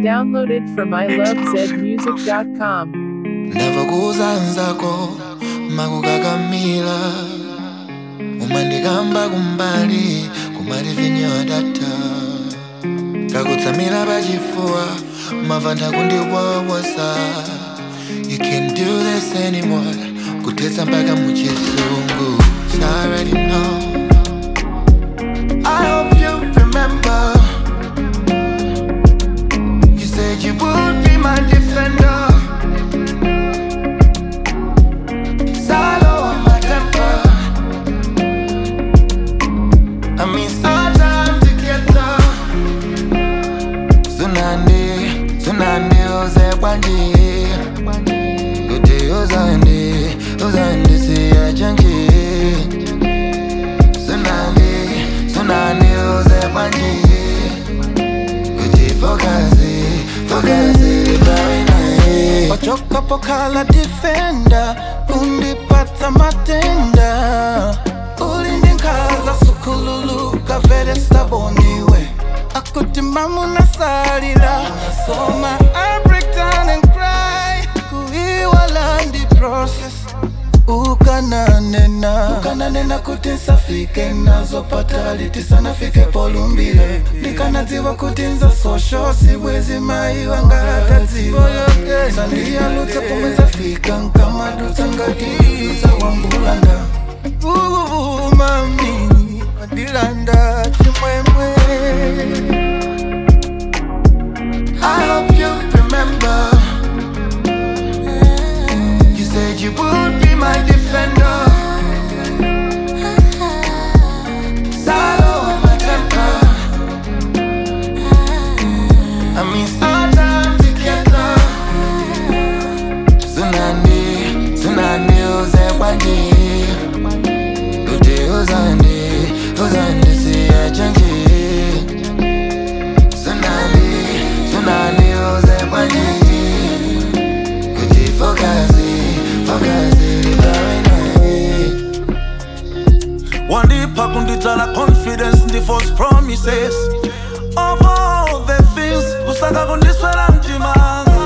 Downloaded from ilovezmusic.com. ndava kuuzanzako makukakamila umandikamba kumbali kumati vinyo data kakutsamira pachifuwa mavanda kundiwawosa you can't do this anymore kuthetsa mpaka muchizungu So I already know I hope you remember You said you would be my defender Salo on my temper. I mean, sometime together. Tsunami, tsunami, uze kwanje. Kuti uzande, uzande siya chanje. Tsunami, tsunami, uze kwanje. Kuti fokazi, fokazi, libawe naye. wachokapo kala defenda undipata matenda ulindinkaza sukululu kavere staboniwe akutimamu nasalila soma I break down and cry kuiwala ndi process ukananena ukananena kuti nsafike nazopata litisanafike polumbile ndikanadziwa kuti nza sosho sibwezi mai wangaratadziwa sandiyalutsa pomwe zafika nkamadutsa ngatidutsa wambulanda uvuvumami wadilanda chimwemwe I hope you remember. You said you would be my defender. Salo on my temper. I mean, sometime together. Tsunami, tsunami, uze kwanje. Kuti uzande, uzande siya chanje. Tsunami, tsunami, uze kwanje. Kuti fokazi, fokazi, libawe naye. wandipha kundidzala confidence ndi false promises of all the things kusaka kundiswela mtimanga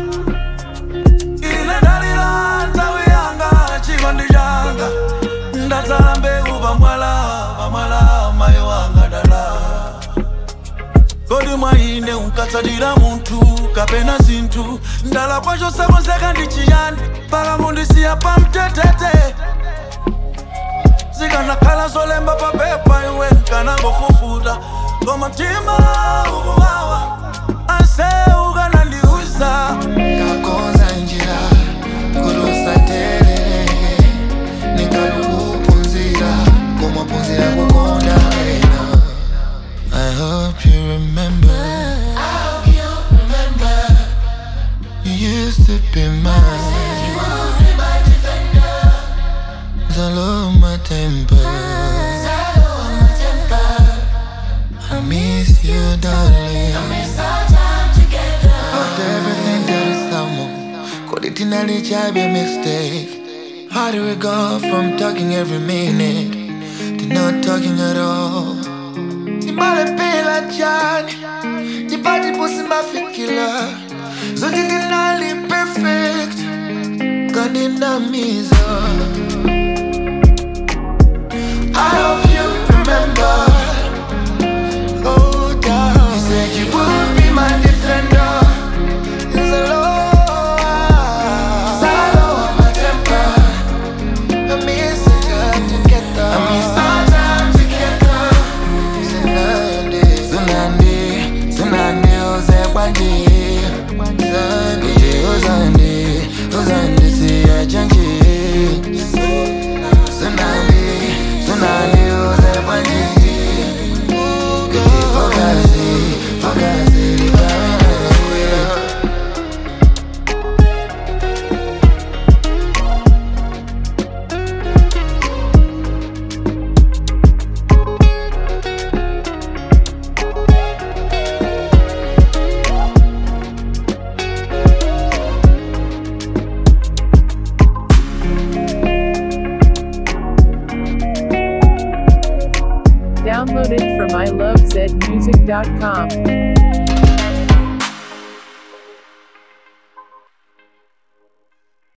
ine ndalila nthawi yanga chikondi changa ndadzala mbewu pamwala pamwala mayi wanga dala kodi mwa ine unkatsatira munthu kapena zinthu ndala kwacho sakonzeka ndi chiyani paka mundisiya pamtetete zikanakhala zolemba papepa iwe nkanangofufuta koma mtima ukuwawa anse ukanandiuza Kakonza njira kurusaterere ningalukupunzira kumapunzira kukonda wena I hope you remember I hope you remember You used to be mine Zalo my temper I miss you darling I miss our time together After everything that is someone Could it nearly be a mistake How do we go from talking every minute To not talking at all Nimale pela jani Nipati pusi mafikila Zote dinali perfect Kandinamiza I hope you remember Oh, darling. You said you would be my defender. It's a law. Salo on my temper. I miss you together. I miss our time together. Tsunami, tsunami, tsunami, uze kwanje. Kuti uzande, uzande siya chanje. Tsunami, tsunami, uze kwanje. Kuti fokazi, fokazi, libawe nawe. Downloaded from ilovezmusic.com.